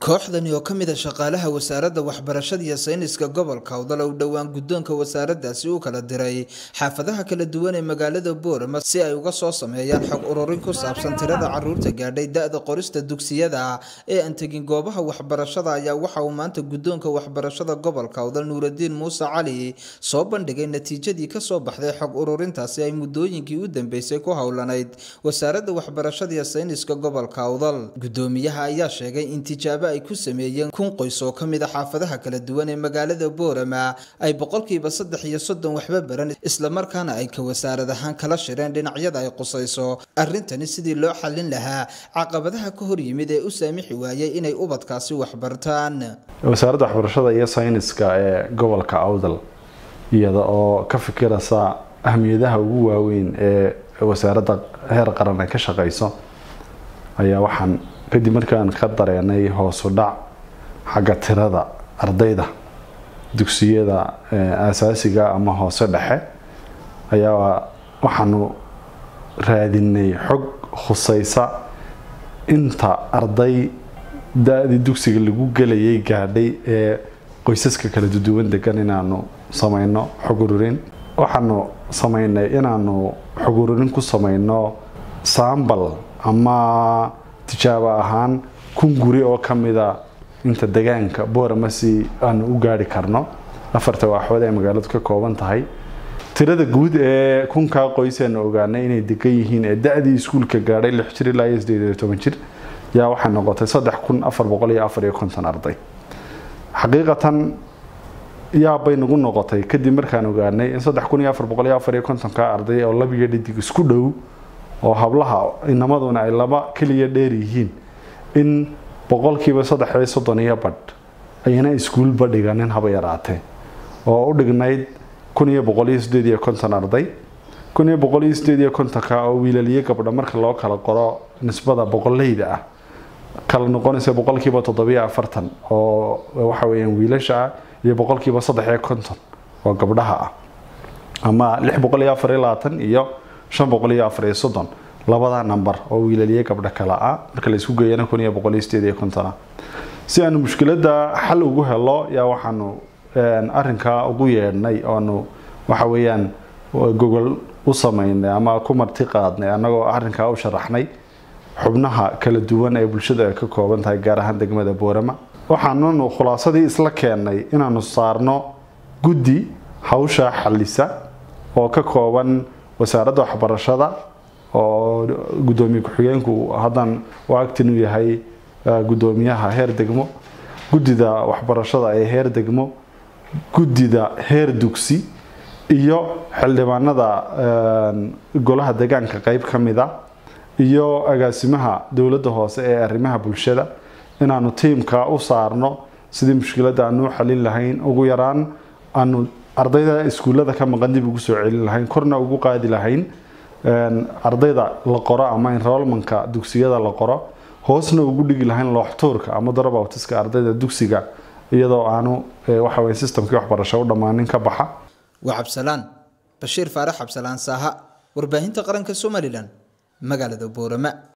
kooxdani oo ka mid a shaqaalaha wasaaradda waxbarashada iyo sayniska gobolka awdal u dhowaan guddoonka wasaaraddaasi u kala diray xaafadaha kala duwan ee magaalada boorama si ay uga soo sameeyaan xog ururin ku saabsan tirada caruurta gaadhay da-da qorista dugsiyada ee aan tegin goobaha waxbarashada ayaa waxa uu maanta guddoonka waxbarashada gobolka awdal nuuradiin muuse cali soo bandhigay natiijadii kasoo baxday xog ururintaasi ay muddooyinkii u dambeysay ku howlanayd wasaaradda waxbarashada iyo sayniska gobolka awdal guddoomiyaha ayaa sheegay in tijaabo ay ku sameeyeen kun qoys oo ka mid a xaafadaha kala duwan ee magaalada boorama ay boqolkiiba saddex iyo soddon waxba baran islamarkaana ay ka wasaarad ahaan kala shireen dhinacyada ay qusayso arrintani sidii loo xallin lahaa caqabadaha ka hor yimid ee u saamixi waayay inay ubadkaasi waxbartaan wasaaradda waxbarashada iyo sayniska ee gobolka awdal iyada oo ka fikiraysa ahmiyadaha ugu waaweyn ee wasaaradda heer qaran ay ka shaqeyso ayaa waxaan kadib markaan ka dareenay hoosu dhac xagga tirada ardayda dugsiyada asaasiga ama hoose dhexe ayaa waxaanu raadinay xog khuseysa inta arday da-dii dugsiga lagu gelayay gaadhay ee qoysaska kala duduwan degan inaanu sameyno xog ururin waxaanu sameynay inaanu xog ururin ku sameyno sambal ama tijaabo ahaan kun guri oo ka mida inta degaanka boorama si aanu u gaari karno afarta waaxood ee magaaladu ka kooban tahay tirada guud ee kunkaa qoysaanu ogaanay inay degan yihiin ee da-dii iskuulka gaadhay lix jir ilaa iyo sideed iyo toban jir yaa waxay noqotay saddex kun afar boqol iyo afar iyo konton arday xaqiiqatan yaabbay nagu noqotay kadib markaan ogaanay in saddex kun iyo afar boqol iyo afar iyo kontonka arday oo labiyo dhidig isku dhow oo hablaha inamaduna ay laba keliya dheer yihiin in boqolkiiba saddex iyo soddon iyo badh ayna iskuulba dhiganin haba yaraatee oo u dhignayd kun iyo boqol iyo sideed iyo konton arday kun iyo boqol iyo sideed iyo kontonka oo wiilaliyo gabdha marka loo kala qoro nisbada boqoleyda ah kala noqonaysa boqolkiiba toddobiyo afartan oo waxa weyaan wiilasha ah iyo boqolkiiba saddex iyo konton oo gabdhaha ah ama lix boqol iyo afar iyo labaatan iyo shan boqol iyo afar iyo soddon labada namber oo wiilaliye gabdho kale ah marka la isku geeyana kun iyo boqol iyo sideed iyo konton ah si aanu mushkiladda xal ugu helo yaa waxaanu arinkaa ugu yeedhnay oanu waxa weeyaan gogol u sameynay ama ku marti qaadnay annagoo arrinkaa u sharaxnay xubnaha kala duwan ee bulshada ay ka kooban tahay gaar ahaan degmada boorama waxaanunu khulaasadii isla keennay inaanu saarno guddi hawsha xalisa oo ka kooban wasaaradda waxbarashada oo guddoomiye ku-xigeenku haddan u agtinu yahay guddoomiyaha heer degmo guddida waxbarashada ee heer degmo guddida heer dugsi iyo xildhibaanada golaha degaanka qeyb ka mid a iyo agaasimaha dowladda hoose ee arrimaha bulshada inaanu tiimka u saarno sidii mushkiladda aanu u xalin lahayn ugu yaraan aanu ardayda iskuullada ka maqan dib ugu soo celin lahayn korna ugu qaadi lahayn ardayda la qoro ama enrolmanka dugsiyada la qoro hoosna ugu dhigi lahayn looxtuurka ama darabawtiska ardayda dugsiga iyadoo aanu waxawey sistamkii waxbarasho u dhammaanin ka baxa waa cabsalaan bashiir faarax cabsalaan saaha warbaahinta qaranka somalilan magaalada boorama